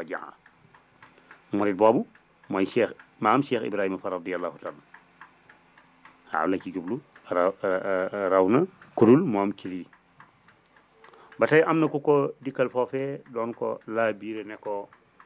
rajaa murit boobu mooy cheikh maam cheikh ibrahima fa radiallahu taala waaw la ci jublu raw raw na kurul moom ci lii ba tey am na ku ko dikkal foofee doon ko laa biire ne ko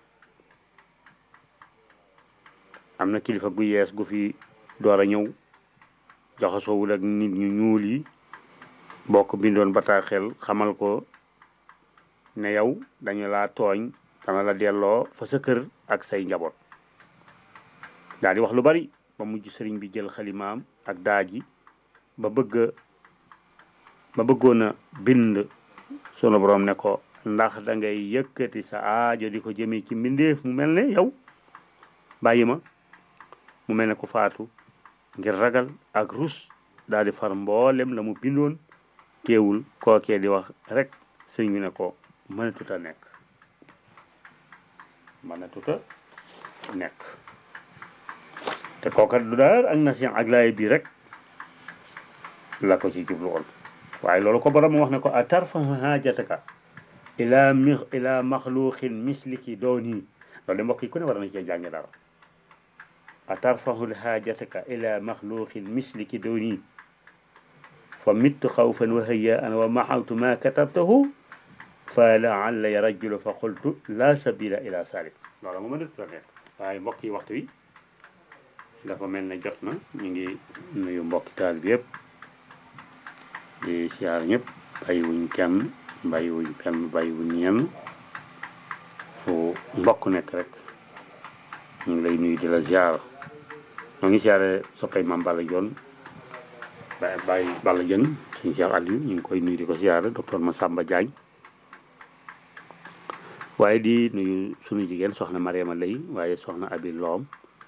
am na kilifa gu yees gu fi door a ñëw jaxasoowul ak nit ñu ñuul yi bokk bindoon bataaxel xamal ko ne yow dañu laa tooñ dana la delloo fa sa kër ak say njaboot daal di wax lu bari ba mujj sëriñ bi jël xalimaam ak daaji ba bëgg ba bëggoon a bind sunu borom ne ko ndax da ngay yëkkati sa aajo di ko jëmee ci mbindeef mu mel ne yow bàyyi ma mu mel ne ko faatu ngir ragal ak rus daal di far mboolem la mu bindoon teewul kookee di wax rek sëñ bi ne ko mënatut a nekk mënatut a nekk te kooka du daal ak nation ak laay bii rek la ko ci jublu woon waaye loolu ko borom wax ne ko a tarfa haajataka ila mi ila maxluqin misliki dooni loolu de mbokk yi ku ne war na cee jànge dara a tarfahu haajataka ila maxluqin misliki dooni fa mittu xawfan wa hayaan wa maxawtu ma katabtahu fa laalla ya rajulu fa qultu la sabila ila salik loolu ma mënatu la nekk waaye mbokk yi waxtu wi dafa mel ne jot na ñu ngi nuyu mbokki taal bi yëpp di siyaar ñëpp bàyyiwuñ kenn bàyyiwuñ fenn bàyyiwuñ ñenn fu mbokk nekk rek ñu ngi lay nuyu di la siyaar ñoo ngi siyaare soppay maam Balla Joon ba bàyyi Balla Jën suñu Cheikh Aliou ñu ngi koy nuyu di ko siyaare docteur Massamba Diagne waaye di nuyu suñu jigéen soxna Mariama Lay waaye soxna Abi Loom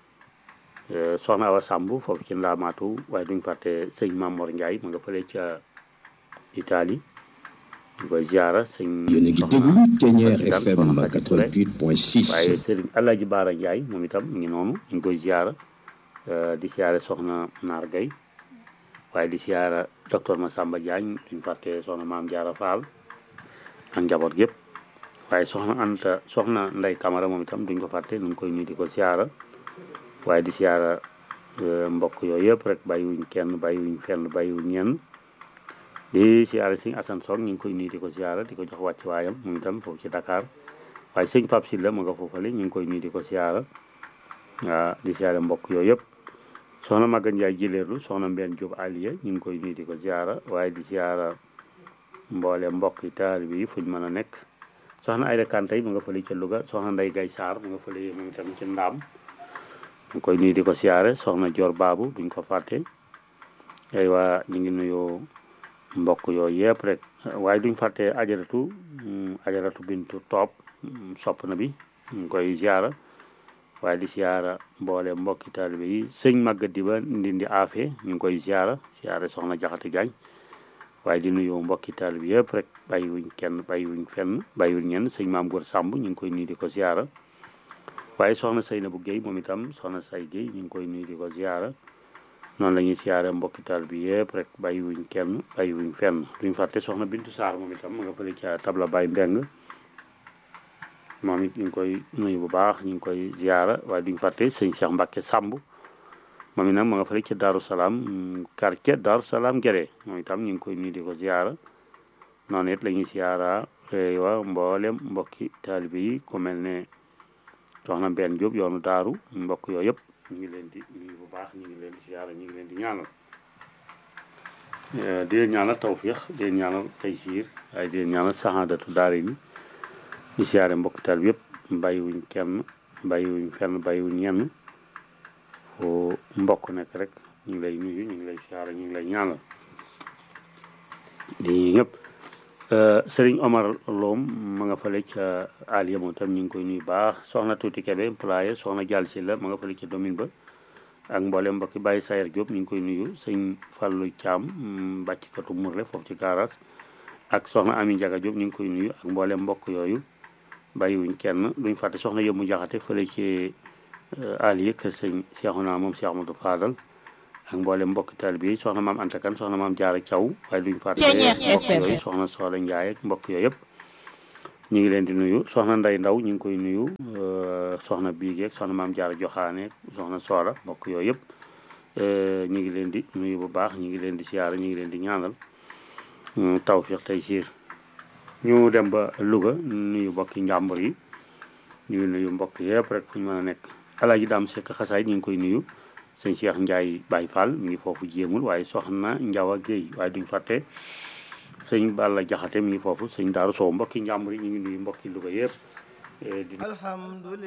soxna Awa Samb foofu ci ndaamaatu waaye duñ fàtte sëñ Mamor Ndiaye mu nga fële ca Italie ñu koy ziara sëñ yéen a ngi déglu Thiéniere FM 88.6 waaye sëriñ Alaaji Baara Ndiaye moom itam mu ngi noonu ñu ngi koy ziara di siyaare soxna Naar Gay waaye di siyaara docteur Massamba Diagne duñ fàtte soxna Maam Jaara Fall ak njaboot gépp waaye soxna Anta soxna Ndey Camara moom itam duñ ko fàtte nu ngi koy nuyu di ko siyaara waaye di siyaara mbokk yooyu yëpp rek bàyyiwuñ kenn bàyyiwuñ fenn bàyyiwuñ ñenn di siyaara sëñ Assane Sock ñu ngi koy nuyu di ko siyaara di ko jox wàcc waayam moom itam foofu ci Dakar waaye sëñ Pape Sylla ma nga foofale ñu ngi koy nuyu di ko siyaara waaw di siyaara mbokk yooyu yëpp soxna Maga Ndiaye jileerlu soxna Mbène Diop Aliya ñu ngi koy nuyu di ko siyaara waaye di siyaara mboole mbokk yi taalibe yi fuñ mën a nekk soxna Ayda Kantay mu nga fële ca Louga soxna Ndey Gay Sarr mu nga fële moom itam ci Ndaam ñu koy nuyu di ko siyaare soxna Dior Babu duñ ko fàtte ay waa ñu ngi nuyu mbokk yooyu yëpp rek waaye duñ fàtte ajaratu ajaratu bintu toop sopp na bi ñu koy siyaara waaye di siyaara mboole mbokki taalibe yi sëñ Maguette di ba ndindi aafe ñu ngi koy siyaara siyaare soxna Jaxate Jaañ waaye di nuyu mbokki taalibe yëpp rek bàyyiwuñ kenn bàyyiwuñ fenn bàyyiwuñ ñenn sëñ Maam Góor Sàmb ñu ngi koy nuyu di ko siyaara waaye soxna Seynabou Guèye moom itam soxna Say Guèye ñu ngi koy nuyu di ko ziara noonu la ñuy siyaare mbokki taal bi yëpp rek bàyyiwuñ kenn bàyyiwuñ fenn duñ fàtte soxna Bintu Saar moom itam ma nga fële ca tabla Baye Mbeng moom it ñu ngi koy nuyu bu baax ñu ngi koy ziara waaye duñ fàtte sëñ Cheikh Mbacke Samb moom itam ma nga fële ca Daaru Salaam quartier Daaru Salaam Gere moom itam ñu ngi koy nuyu di ko ziara noonu it la ñuy siyaara wa mboolem mbokki taalibe yi ku mel ne soxna Mbène Diop yoonu daaru mbokk yooyu yëpp ñu ngi leen di nuyu bu baax ñu ngi leen di siyaara ñu ngi leen di ñaanal di leen ñaanal tawfiix di leen ñaanal taysiir waaye di leen ñaanal saxaadatu daari ni ñu siyaare mbokk taal bi yëpp bàyyiwuñ kenn bàyyiwuñ fenn bàyyiwuñ ñenn fu mbokk nekk rek ñu ngi lay nuyu ñu ngi lay siyaara ñu ngi lay ñaanal di ñëpp Sëriñ Omar Loom ma nga fële ca Aliya moom tam ñu ngi koy nuyu baax soxna Tuuti Kebe employé soxna Jàll si la ma nga fële ca domine ba ak mboolem mbokki Baye Sayer Diop ñu ngi koy nuyu sëñ Fallou Thiam bàcckatu Mourle foofu ci garage ak soxna Ami Ndiaga Diop ñu ngi koy nuyu ak mboolem mbokk yooyu bàyyiwuñ kenn duñ fàtte soxna Yëmmu Jaxate fële ci Aliya kër sëñ Seexuna moom Cheikh Amadou Fadal ak mboolem mbokki taalibe yi soxna maam Anta Kan soxna maam Jaara Caw waaye duñ fàtte mbokk yooyu soxna Soxla Njaay ak mbokk yooyu yëpp ñu ngi leen di nuyu soxna Nday Ndaw ñu ngi koy nuyu soxna Biige soxna Maam Jaara Joxaane soxna Soora mbokk yooyu yëpp ñu ngi leen di nuyu bu baax ñu ngi leen di siyaara ñu ngi leen di ñaanal tawfiq tey siir ñu dem ba Louga nuyu mbokki njàmbur yi ñu ngi nuyu mbokk yëpp rek fu ñu mën a nekk alaaji daam sekk xasaay ñu ngi koy nuyu sëñ Cheikh Ndiaye Baye Fall mi ngi foofu jéemul waaye soxna Njawa Géey waaye duñ fàtte sëñ Balla Jaxate mi ngi foofu sëñ Daaru Sow mbokki njàmbur yi ñu ngi nuyu mbokki Louga yëpp